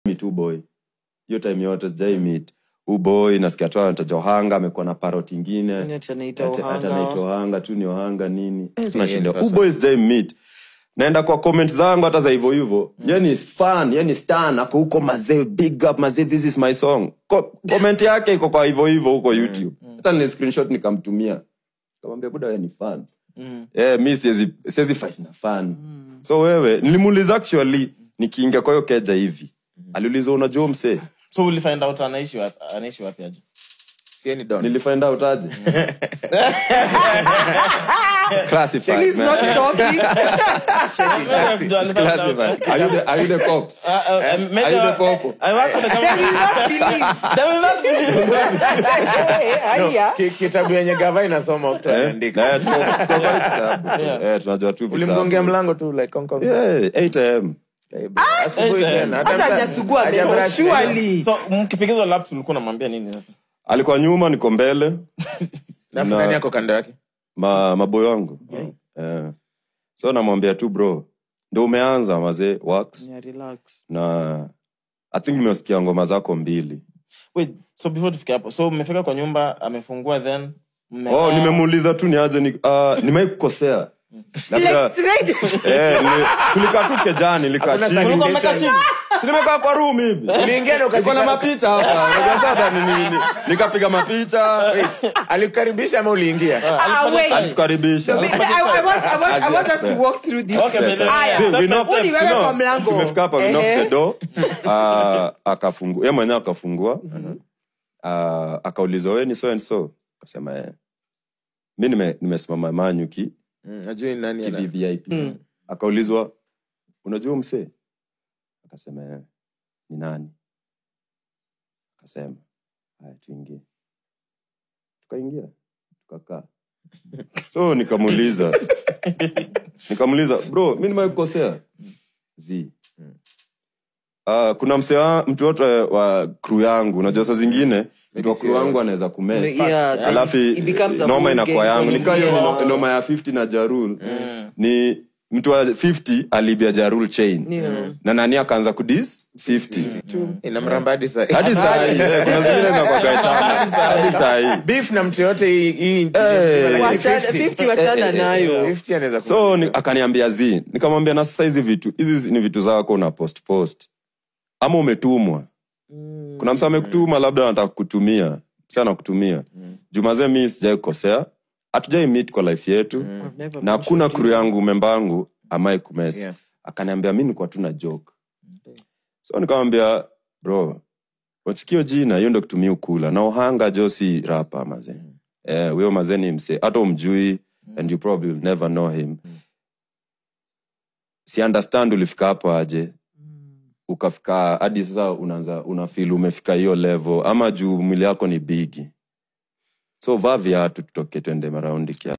meet huyu boy hiyo time yote sijai meet huyu boy nasikia tu anataja ohanga amekuwa na parot ingine Ati anaita Ati- ati Ohanga. anaitwa ohanga tu ni ohanga nini Eh, sina Yeah, shida person. huyu boy sijai meet naenda kwa comment zangu hata za hivyo hivyo yani fan yani stan ako huko mazee big up mazee this is my song Ko, comment yake iko kwa hivyo hivyo huko youtube hata ni screenshot nikamtumia kamwambia buda wewe ni fan eh mi siwezi siwezi fight na fan so wewe nilimuuliza actually nikiingia kwa hiyo keja hivi aliuliza unajua msee so ulifind out anaishi wapi anaishi wapi aje sieni don nilifind out aje classified He's man. not talking. It's classified are you the are you the cops Uh, uh, maybe Are you the I- popo? I work for the They will government. not believe. They will not believe. Eh, haya. Ki- kitabu yenye gava inasoma mtu Eh, anaandika eh, tuko- tuko kwa kitabu. Eh, tunajua tu vitabu. ulimgongea mlango tu like Hong Kong. Yeah, 8 am Eh, bro, asubuhi eh, tena. Hata hajasugua haja meno, brush surely. so mkipigizwa laps ulikuwa unamwambia nini sasa alikuwa nyuma niko mbele na Na- fulani yako kando yake ma, maboyo wangu eh. so namwambia tu bro ndo umeanza mazee wax Yeah, relax. na i think nimesikia ngoma zako mbili wait so before tufike hapo so mmefika kwa nyumba amefungua then mmekaa- oh nimemuuliza tu niaje ni, uh, nimai kukosea Labda- Like straight. eh, ni- tulikaa tu kejani nilikaa Hakuna chini Ulikuwa mmekaa chini? Si nimekaa kwa room hivi uliingia na niko na ukajika- mapicha hapa Unajua sasa ni- ni- ni- nikapiga mapicha alikukaribisha ama uliingia Ah, wait. alitukaribisha I, I, I, want, I, want, I want us to walk through this. Okay, but then- Aya. See, we Step by knocked- step. Uni wewe no, kwa mlango. tumefika hapa we Ehe. knocked the door Ah, akafungua ye mwenyewe akafungua Ah, akaulizwa we ni so and so akasema eh. mi nime- nimesimama manyu ki Mm, najui ni nani ana- kivvip akaulizwa unajua msee akasema eh. ni nani akasema haya tuingie tukaingia tukakaa so nikamuuliza nikamuuliza bro mi nimekukosea z Uh, kuna msee wa- mtu wote wa kru yangu unajua saa zingine mtu wa kru wangu anaweza kumes Yeah, alafu it becomes a noma whole inakuwa game. yangu nikaa hiyo ni no- Yeah. noma ya 50 na jarul ni mtu wa 50 alibia jarul chain Yeah. na nani akaanza kudis 50 inamramba hadi saa- hadi saa hii eh, kuna zingine zinakwagaitana hadi saa hii beef na mtu yote hii- hii- Eh. Wachana- 50 wachana nayo 50 anaweza ku- so ni, akaniambia zi nikamwambia na sasa hizi vitu hizi ni vitu zako una post post ama umetumwa kuna msa amekutuma labda anataka kutumia msa anakutumia jumazee mi sijai kukosea hatujai meet kwa life yetu I've never na been hakuna shot kru yangu membangu amai kumesi Yeah. akaniambia mi nikuwa tu na joke so nikamwambia bro wachikio jina hiyo ndo kutumia ukula na uhanga jo si rapa maze eh, huyo maze ni mse hata umjui and you probably will never know him si understand ulifika hapo aje ukafika hadi sasa unaanza unafil umefika hiyo level ama juu mwili yako ni bigi so vaa viatu tutoke twende maraundi kia